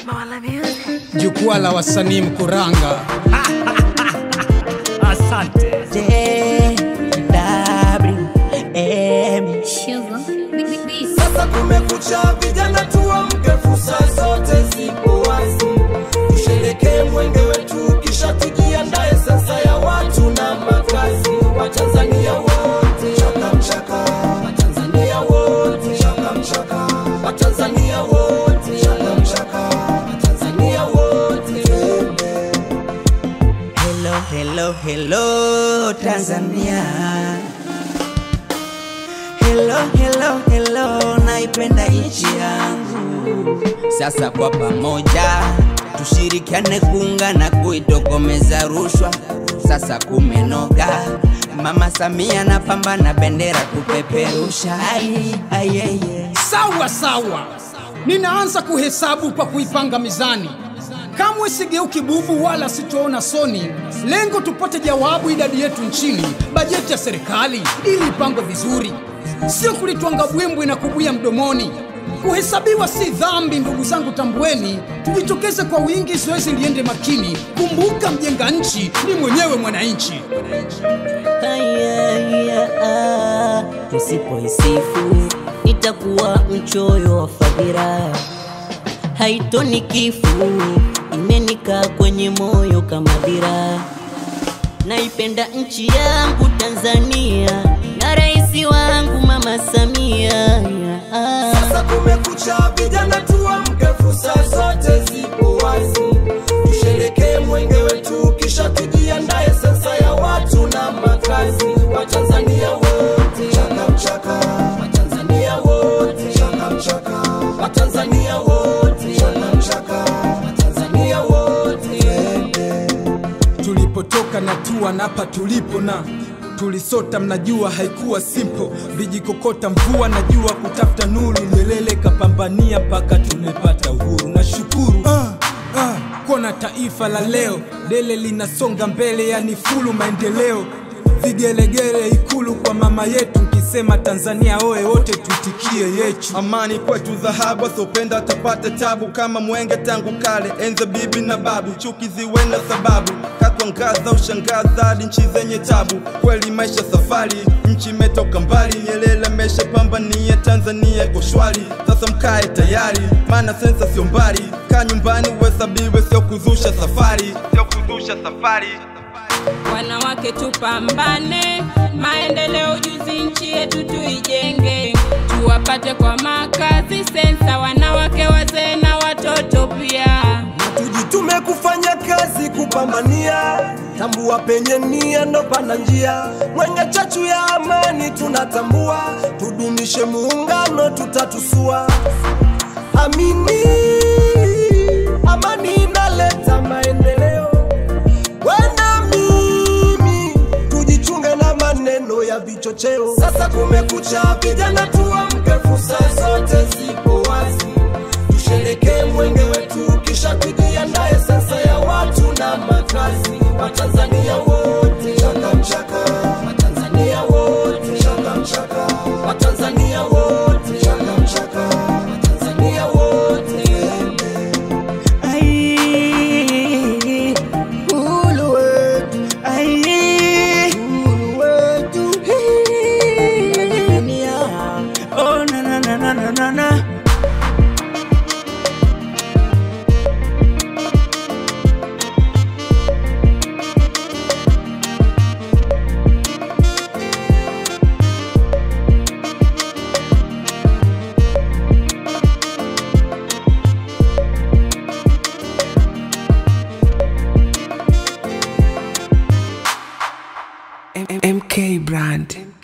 jukwaa la wasanii Mkuranga. Asante. JWM. Sasa kumekucha, vijana tuamke, fursa zote zipo wazi, tusherekee mwenge wetu, kisha tujiandae sasa ya watu na makazi. Watanzania wote chaka mchaka, Watanzania wote chaka mchaka, Watanzania wote chaka mchaka, Watanzania wote twende. Hello, hello, hello, Tanzania. Hello, hello, hello, naipenda nchi yangu. Sasa kwa pamoja tushirikiane kuungana kuitokomeza rushwa. Sasa kumenoga, Mama Samia napambana bendera kupeperusha. Ai, ai, ai, ai. Sawa sawa, ninaanza kuhesabu kwa kuipanga mizani. Kamwe sigeuki bubu wala sitoona soni. Lengo tupate jawabu idadi yetu nchini, bajeti ya serikali ili ipangwe vizuri, sio kulitwanga bwimbwi na kubuya mdomoni. Kuhesabiwa si dhambi, ndugu zangu, tambueni. Tujitokeze kwa wingi, zoezi liende makini. Kumbuka, mjenga nchi ni mwenyewe mwananchi. Haya, tusipoisifu itakuwa mchoyo wa fadhila, haitoni kifu, imenikaa kwenye moyo kama dira. Naipenda nchi yangu Tanzania na rais wangu Mama Samia. Sasa kumekucha, vijana tuamke, fursa zote zipo wazi, tusherekee mwenge wetu, kisha tujiandae sasa ya watu na makazi. Watanzania wote chaka mchaka, Watanzania wote chaka mchaka, Watanzania wote chaka mchaka, Watanzania wote twende. tulipotoka na tua na hapa tulipo na tulisota, mnajua haikuwa simple, vijikokota mvua na jua kutafuta nuru, Nyerere kapambania mpaka tumepata uhuru. Nashukuru ah, ah, kuona taifa la leo dele linasonga mbele, yani fulu maendeleo, vigelegele ikulu kwa mama yetu, nkisema Tanzania oye, wote tuitikie yechu. Amani kwetu dhahabu, asopenda atapata tabu kama mwenge tangu kale, enza bibi na babu, chuki ziwe na sababu, katwangaza ushangaza hadi nchi zenye tabu. Kweli maisha safari, nchi imetoka mbali, Nyerere ameshapambania Tanzania iko shwari. Sasa mkae tayari, maana sensa sio mbali, kaa nyumbani uhesabiwe, sio kuzusha safari, sio kuzusha safari. Wanawake tupambane, maendeleo juzi nchi yetu tuijenge, tuwapate kwa makazi sensa, wanawake, wazee na watoto pia. tujitume kufanya kazi kupambania, tambua penye nia ndo pana njia, mwenye chachu ya amani tunatambua, tudumishe muungano tutatusua. Amini, amani inaleta maendeleo. Wena mimi tujichunge na maneno ya vichocheo. Sasa kumekucha, vijana tuamke, fursa zote zipo wazi, tusherekee mwenge wetu, kisha tujiandae sasa ya watu na makazi. Watanzania wote chaka mchaka, Watanzania wote chaka mchaka, Watanzania wote chaka mchaka, Watanzania wote twende. Ai, uhuru wetu, ai, uhuru wetu. Tanzania. Oh, na, na, na, na, na, na, na. MK brand.